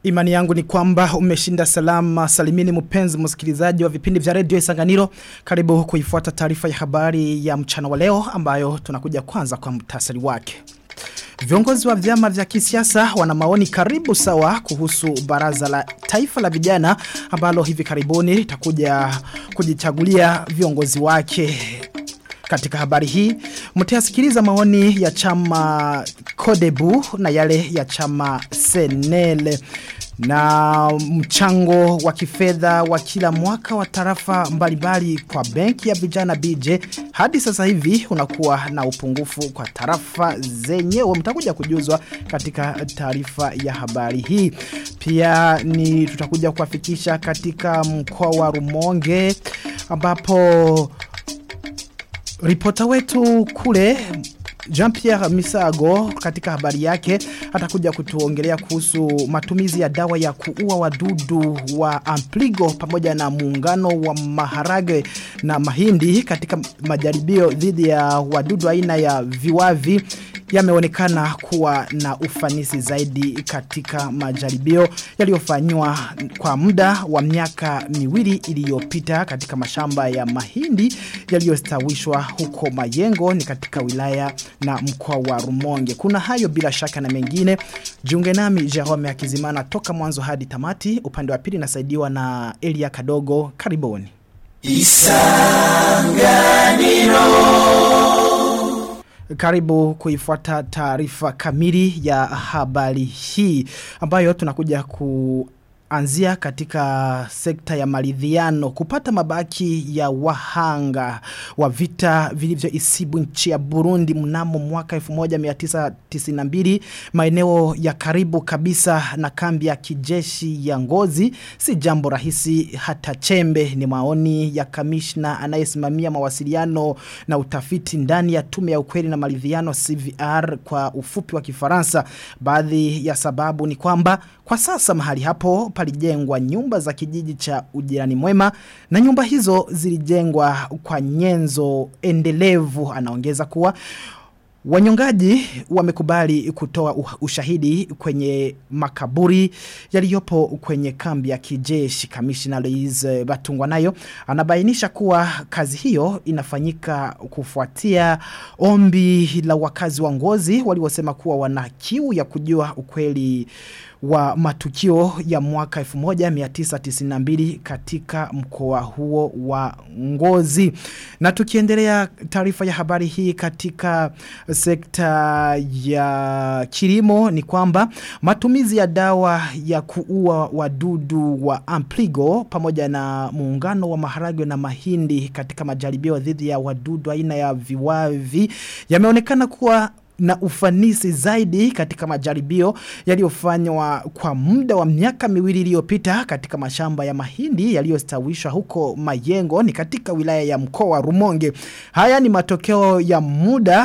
Imani yangu ni kwamba umeshinda salama salimini mpenzi msikilizaji wa vipindi vya redio Isanganiro. Karibu kuifuata taarifa ya habari ya mchana wa leo ambayo tunakuja kwanza kwa mtasari wake. Viongozi wa vyama vya kisiasa wana maoni karibu sawa kuhusu baraza la taifa la vijana ambalo hivi karibuni litakuja kujichagulia viongozi wake. Katika habari hii, mtayasikiliza maoni ya chama Kodebu na yale ya chama Senele na mchango wa kifedha wa kila mwaka wa tarafa mbalimbali kwa benki ya vijana BJ hadi sasa hivi unakuwa na upungufu kwa tarafa zenyewe mtakuja kujuzwa katika taarifa ya habari hii pia ni tutakuja kuwafikisha katika mkoa wa Rumonge ambapo Ripota wetu kule Jean-Pierre Misago katika habari yake atakuja kutuongelea kuhusu matumizi ya dawa ya kuua wadudu wa Ampligo pamoja na muungano wa maharage na mahindi katika majaribio dhidi ya wadudu aina ya viwavi yameonekana kuwa na ufanisi zaidi katika majaribio yaliyofanywa kwa muda wa miaka miwili iliyopita katika mashamba ya mahindi yaliyostawishwa huko Mayengo ni katika wilaya na mkoa wa Rumonge. Kuna hayo bila shaka na mengine. Jiunge nami Jerome Akizimana toka mwanzo hadi tamati. Upande wa pili nasaidiwa na Elia Kadogo. Karibuni. Isanganiro karibu kuifuata taarifa kamili ya habari hii ambayo tunakuja ku anzia katika sekta ya maridhiano kupata mabaki ya wahanga wa vita vilivyo isibu nchi ya Burundi mnamo mwaka 1992 maeneo ya karibu kabisa na kambi ya kijeshi ya ngozi si jambo rahisi hata chembe ni maoni ya kamishna anayesimamia mawasiliano na utafiti ndani ya tume ya ukweli na maridhiano CVR kwa ufupi wa kifaransa baadhi ya sababu ni kwamba kwa sasa mahali hapo palijengwa nyumba za kijiji cha ujirani mwema na nyumba hizo zilijengwa kwa nyenzo endelevu anaongeza kuwa Wanyongaji wamekubali kutoa ushahidi kwenye makaburi yaliyopo kwenye kambi ya kijeshi kamishina Louise Batungwa nayo anabainisha kuwa kazi hiyo inafanyika kufuatia ombi la wakazi wa ngozi waliosema kuwa wana kiu ya kujua ukweli wa matukio ya mwaka 1992 katika mkoa huo wa ngozi. Na tukiendelea taarifa ya habari hii katika sekta ya kilimo ni kwamba matumizi ya dawa ya kuua wadudu wa Ampligo pamoja na muungano wa maharagwe na mahindi katika majaribio dhidi ya wadudu aina ya viwavi yameonekana kuwa na ufanisi zaidi katika majaribio yaliyofanywa kwa muda wa miaka miwili iliyopita katika mashamba ya mahindi yaliyostawishwa huko Mayengo ni katika wilaya ya mkoa wa Rumonge. Haya ni matokeo ya muda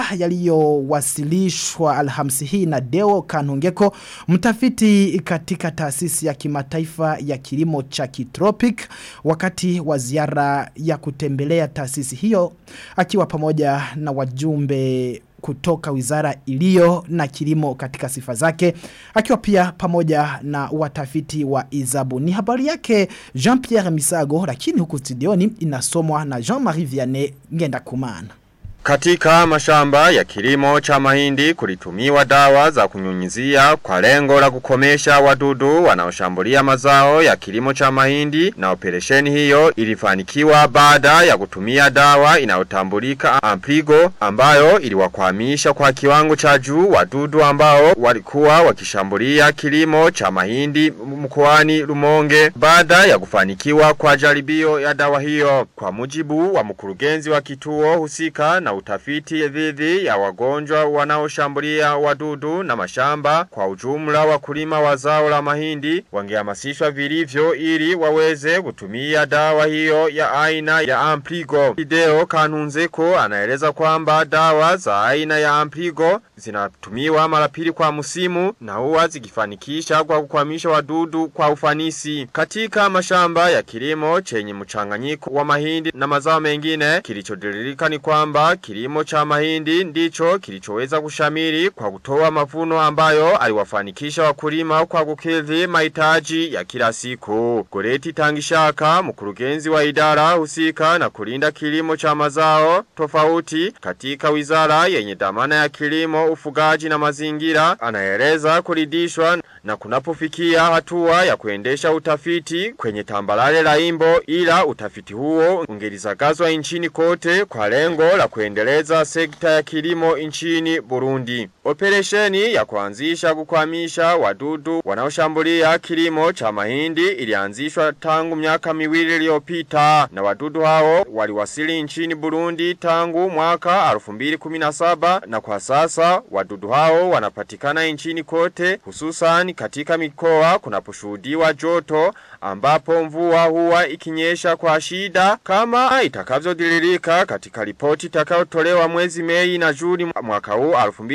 yaliyowasilishwa Alhamisi hii na Deo Kanungeko, mtafiti katika taasisi ya kimataifa ya kilimo cha kitropic wakati wa ziara ya kutembelea taasisi hiyo akiwa pamoja na wajumbe kutoka wizara iliyo na kilimo katika sifa zake akiwa pia pamoja na watafiti wa Izabu. Ni habari yake Jean-Pierre Misago lakini huku studioni inasomwa na Jean-Marie Vianney ngenda kumana. Katika mashamba ya kilimo cha mahindi kulitumiwa dawa za kunyunyizia kwa lengo la kukomesha wadudu wanaoshambulia mazao ya kilimo cha mahindi na operesheni hiyo ilifanikiwa baada ya kutumia dawa inayotambulika Ampligo ambayo iliwakwamisha kwa kiwango cha juu wadudu ambao walikuwa wakishambulia kilimo cha mahindi mkoani Rumonge baada ya kufanikiwa kwa jaribio ya dawa hiyo kwa mujibu wa mkurugenzi wa kituo husika na utafiti dhidi ya wagonjwa wanaoshambulia wadudu na mashamba kwa ujumla wakulima wa zao la mahindi wangehamasishwa vilivyo ili waweze kutumia dawa hiyo ya aina ya Ampligo. Video Kanunzeko anaeleza kwamba dawa za aina ya Ampligo zinatumiwa mara pili kwa msimu na huwa zikifanikisha kwa kukwamisha wadudu kwa ufanisi. Katika mashamba ya kilimo chenye mchanganyiko wa mahindi na mazao mengine kilichodililika ni kwamba kilimo cha mahindi ndicho kilichoweza kushamiri kwa kutoa mavuno ambayo aliwafanikisha wakulima kwa kukidhi mahitaji ya kila siku. Goreti Tangishaka, mkurugenzi wa idara husika na kulinda kilimo cha mazao tofauti katika wizara yenye dhamana ya kilimo, ufugaji na mazingira, anaeleza kuridhishwa na kunapofikia hatua ya kuendesha utafiti kwenye tambalale la imbo ila utafiti huo ungelizagazwa nchini kote kwa lengo la kuendeleza sekta ya kilimo nchini Burundi. Operesheni ya kuanzisha kukwamisha wadudu wanaoshambulia kilimo cha mahindi ilianzishwa tangu miaka miwili iliyopita na wadudu hao waliwasili nchini Burundi tangu mwaka 2017 na kwa sasa wadudu hao wanapatikana nchini kote hususan katika mikoa kunaposhuhudiwa joto ambapo mvua huwa ikinyesha kwa shida kama itakavyodhihirika katika ripoti itakayotolewa mwezi Mei na Juni mwaka huu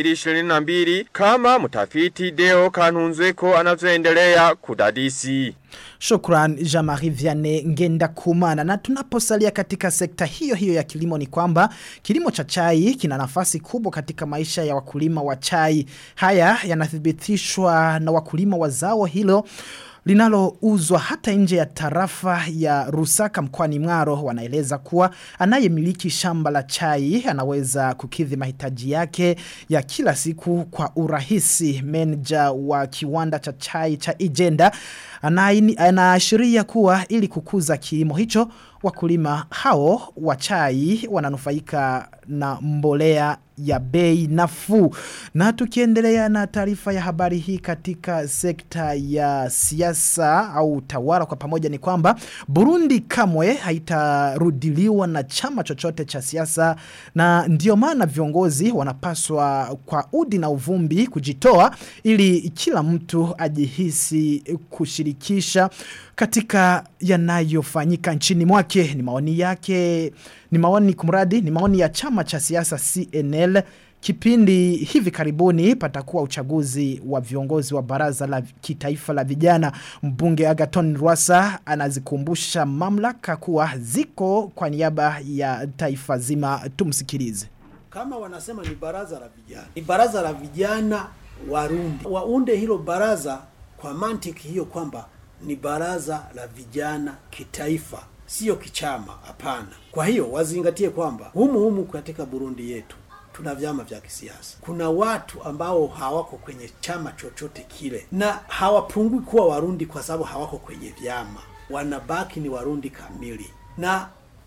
2022 kama mtafiti Deo Kanunzweko anavyoendelea kudadisi. Shukran Jamari Vianney Ngenda Kumana na tunaposalia katika sekta hiyo hiyo ya kilimo ni kwamba kilimo cha chai kina nafasi kubwa katika maisha ya wakulima wa chai. Haya yanathibitishwa na wakulima wa zao hilo linalouzwa hata nje ya tarafa ya Rusaka mkoani Mwaro wanaeleza kuwa anayemiliki shamba la chai anaweza kukidhi mahitaji yake ya kila siku kwa urahisi. Manager wa kiwanda cha chai cha Ijenda anaashiria kuwa ili kukuza kilimo hicho wakulima hao wa chai wananufaika na mbolea ya bei nafuu. Na tukiendelea na taarifa ya habari hii katika sekta ya siasa au utawala kwa pamoja ni kwamba Burundi kamwe haitarudiliwa na chama chochote cha siasa na ndio maana viongozi wanapaswa kwa udi na uvumbi kujitoa ili kila mtu ajihisi kushirikisha katika yanayofanyika nchini mwake ni maoni yake ni maoni kumradi ni maoni ya chama cha siasa CNL Kipindi hivi karibuni patakuwa uchaguzi wa viongozi wa baraza la kitaifa la vijana. Mbunge Agaton Rwasa anazikumbusha mamlaka kuwa ziko kwa niaba ya taifa zima. Tumsikilize. Kama wanasema ni baraza la vijana, ni baraza la vijana Warundi, waunde hilo baraza kwa mantiki hiyo kwamba ni baraza la vijana kitaifa, sio kichama. Hapana. Kwa hiyo wazingatie kwamba humu humu katika Burundi yetu tuna vyama vya kisiasa. Kuna watu ambao hawako kwenye chama chochote kile na hawapungui kuwa Warundi kwa sababu hawako kwenye vyama, wanabaki ni Warundi kamili na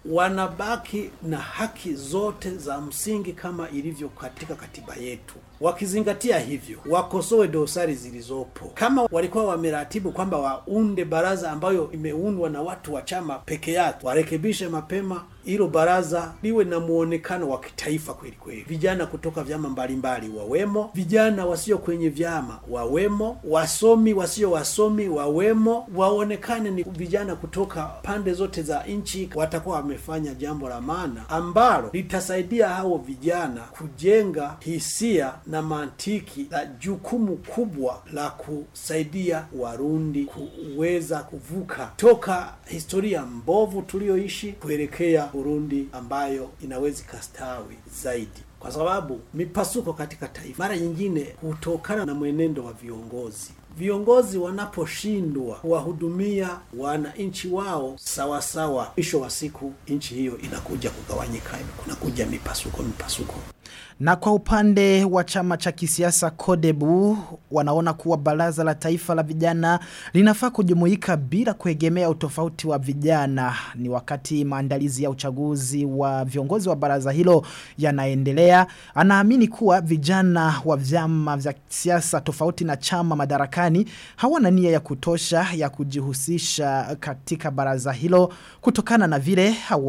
wanabaki na haki zote za msingi kama ilivyo katika katiba yetu. Wakizingatia hivyo, wakosoe dosari zilizopo. Kama walikuwa wameratibu kwamba waunde baraza ambayo imeundwa na watu wa chama peke yake, warekebishe mapema hilo baraza liwe na muonekano wa kitaifa kweli kweli. Vijana kutoka vyama mbalimbali wawemo, vijana wasio kwenye vyama wawemo, wasomi wasio wasomi wawemo, waonekane ni vijana kutoka pande zote za nchi. Watakuwa wamefanya jambo la maana ambalo litasaidia hao vijana kujenga hisia na mantiki la jukumu kubwa la kusaidia Warundi kuweza kuvuka toka historia mbovu tuliyoishi kuelekea Burundi ambayo inaweza ikastawi zaidi, kwa sababu mipasuko katika taifa mara nyingine hutokana na mwenendo wa viongozi. Viongozi wanaposhindwa kuwahudumia wananchi wao sawasawa, mwisho wa siku nchi hiyo inakuja kugawanyika, kunakuja mipasuko mipasuko. Na kwa upande wa chama cha kisiasa Kodebu wanaona kuwa baraza la taifa la vijana linafaa kujumuika bila kuegemea utofauti wa vijana. Ni wakati maandalizi ya uchaguzi wa viongozi wa baraza hilo yanaendelea. Anaamini kuwa vijana wa vyama vya siasa tofauti na chama madarakani hawana nia ya kutosha ya kujihusisha katika baraza hilo kutokana na vile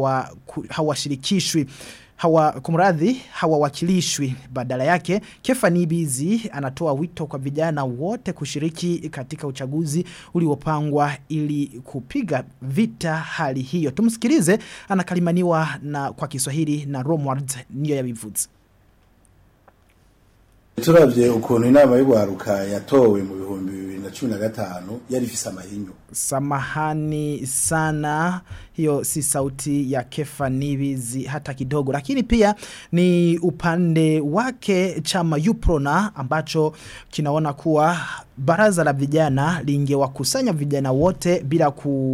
hawashirikishwi hawa hawa kumradhi hawawakilishwi badala yake Kefani Bizi anatoa wito kwa vijana wote kushiriki katika uchaguzi uliopangwa ili kupiga vita hali hiyo tumsikilize anakalimaniwa na kwa Kiswahili na Romward niyo yabivuze turavye ukuntu inama y'ugwaruka yatowe mu bihumbi bibiri na cumi na gatanu yari ifise amahinyu Samahani sana, hiyo si sauti ya Kefa Nibizi hata kidogo, lakini pia ni upande wake chama Uprona ambacho kinaona kuwa baraza la vijana lingewakusanya vijana wote bila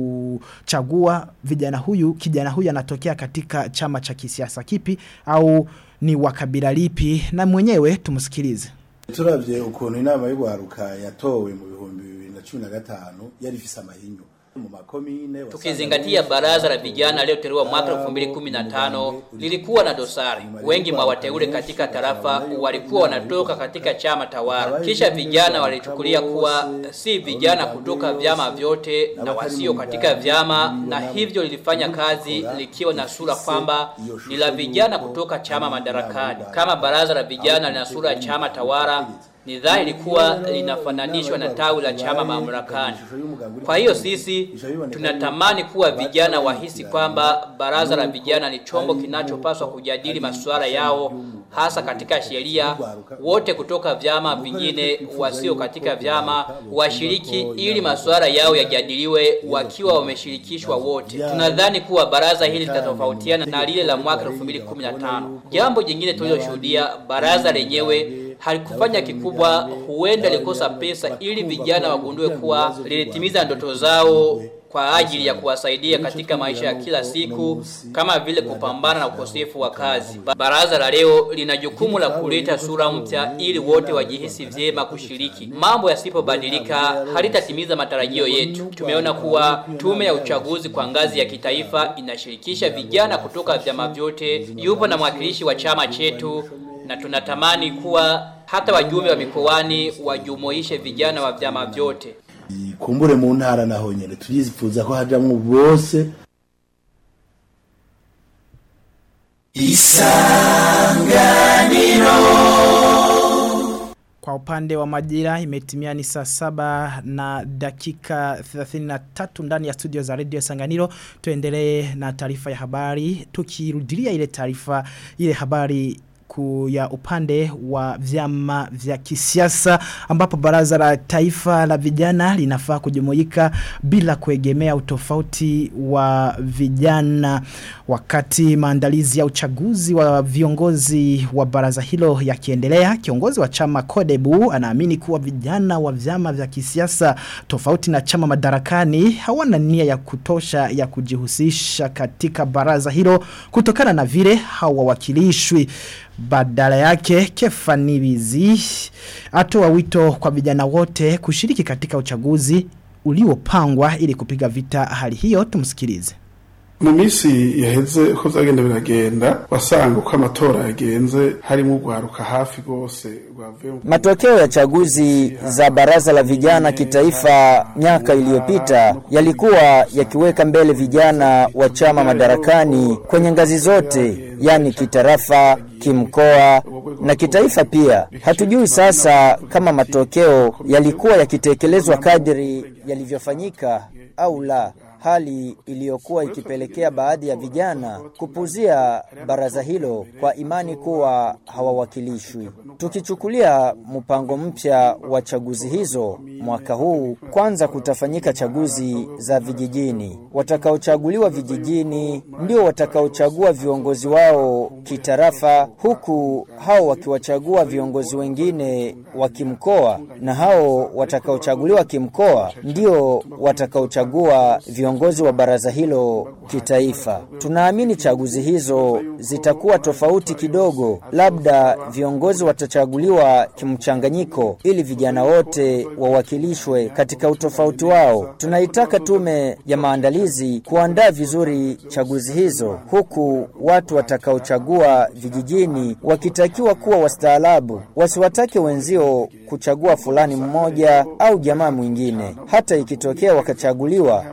kuchagua vijana huyu kijana huyu anatokea katika chama cha kisiasa kipi au ni wakabila lipi, na mwenyewe tumsikilize. turavye ukuntu inama y'ugwaruka yatowe mu bihumbi bibiri na cumi na gatanu yari ifise amahinyu mu makomine Tukizingatia baraza la vijana lililoteuliwa mwaka 2015 lilikuwa na dosari. Wengi mwa wateule katika tarafa walikuwa wanatoka katika chama tawala, kisha vijana walichukulia kuwa si vijana kutoka vyama vyote na wasio katika vyama, na hivyo lilifanya kazi likiwa na sura kwamba ni la vijana kutoka chama madarakani. Kama baraza la vijana lina sura ya chama tawala, ni dhahiri kuwa linafananishwa na tawi la chama mamlakani. Kwa hiyo sisi tunatamani kuwa vijana wahisi kwamba baraza la vijana ni chombo kinachopaswa kujadili masuala yao hasa katika sheria. Wote kutoka vyama vingine wasio katika vyama washiriki ili masuala yao yajadiliwe wakiwa wameshirikishwa wote. Tunadhani kuwa baraza hili litatofautiana na lile la mwaka 2015. Jambo jingine tuliloshuhudia, baraza lenyewe halikufanya kikubwa, huenda likosa pesa ili vijana wagundue kuwa lilitimiza ndoto zao kwa ajili ya kuwasaidia katika maisha ya kila siku kama vile kupambana na ukosefu wa kazi. Baraza la leo lina jukumu la kuleta sura mpya ili wote wajihisi vyema kushiriki. Mambo yasipobadilika halitatimiza matarajio yetu. Tumeona kuwa tume ya uchaguzi kwa ngazi ya kitaifa inashirikisha vijana kutoka vyama vyote. Yupo na mwakilishi wa chama chetu na tunatamani kuwa hata wajumbe wa mikoani wajumuishe vijana wa vyama vyote. kumbure mu ntara naho nyene turifuza ko hajamwo bose Kwa upande wa majira imetimia ni saa saba na dakika 33 ndani ya studio za Radio Sanganiro. Tuendelee na taarifa ya habari. Tukirudilia ile taarifa ile habari ku ya upande wa vyama vya kisiasa ambapo baraza la taifa la vijana linafaa kujumuika bila kuegemea utofauti wa vijana wakati maandalizi ya uchaguzi wa viongozi wa baraza hilo yakiendelea kiongozi wa chama Kodebu anaamini kuwa vijana wa vyama vya kisiasa tofauti na chama madarakani hawana nia ya kutosha ya kujihusisha katika baraza hilo kutokana na vile hawawakilishwi badala yake Kefanibizi atoa wito kwa vijana wote kushiriki katika uchaguzi uliopangwa ili kupiga vita hali hiyo tumsikilize mu minsi yaheze uko vyagenda biragenda wasanga uko amatora yagenze harimo urwaruka hafi rwose rwavuye mu Matokeo ya chaguzi za baraza la vijana kitaifa miaka iliyopita yalikuwa yakiweka mbele vijana wa chama madarakani kwenye ngazi zote, yani kitarafa, kimkoa na kitaifa pia. Hatujui sasa kama matokeo yalikuwa yakitekelezwa kadri yalivyofanyika au la hali iliyokuwa ikipelekea baadhi ya vijana kupuzia baraza hilo kwa imani kuwa hawawakilishwi. Tukichukulia mpango mpya wa chaguzi hizo mwaka huu, kwanza kutafanyika chaguzi za vijijini. Watakaochaguliwa vijijini ndio watakaochagua viongozi wao kitarafa, huku hao wakiwachagua viongozi wengine wa kimkoa, na hao watakaochaguliwa kimkoa ndio watakaochagua viongozi wa baraza hilo kitaifa. Tunaamini chaguzi hizo zitakuwa tofauti kidogo, labda viongozi watachaguliwa kimchanganyiko ili vijana wote wawakilishwe katika utofauti wao. Tunaitaka tume ya maandalizi kuandaa vizuri chaguzi hizo, huku watu watakaochagua vijijini wakitakiwa kuwa wastaarabu, wasiwatake wenzio kuchagua fulani mmoja au jamaa mwingine, hata ikitokea wakachaguliwa kwa upande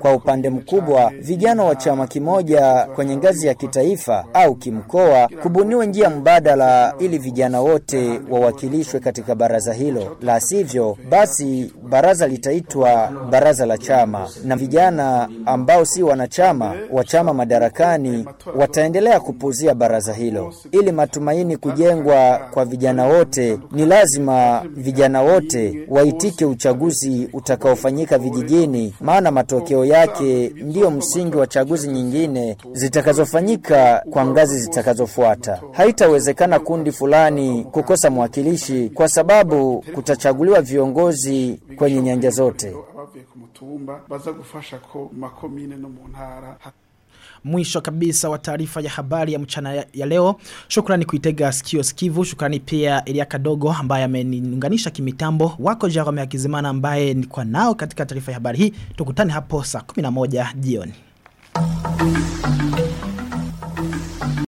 upande mkubwa vijana wa chama kimoja kwenye ngazi ya kitaifa au kimkoa, kubuniwe njia mbadala ili vijana wote wawakilishwe katika baraza hilo. La sivyo, basi baraza litaitwa baraza la chama, na vijana ambao si wanachama wa chama madarakani wataendelea kupuzia baraza hilo. Ili matumaini kujengwa kwa vijana wote, ni lazima vijana wote waitike uchaguzi utakaofanyika vijijini, maana matokeo yake ndiyo msingi wa chaguzi nyingine zitakazofanyika kwa ngazi zitakazofuata. Haitawezekana kundi fulani kukosa mwakilishi kwa sababu kutachaguliwa viongozi kwenye nyanja zote. abavuye ku mutumba baza gufasha ko mu makomine no mu ntara Mwisho kabisa wa taarifa ya habari ya mchana ya, ya leo. Shukrani kuitega sikio sikivu. Shukrani pia Elia Kadogo ambaye ameniunganisha kimitambo. Wako Jerome Akizimana ambaye ni kwa nao katika taarifa ya habari hii. Tukutane hapo saa 11 jioni.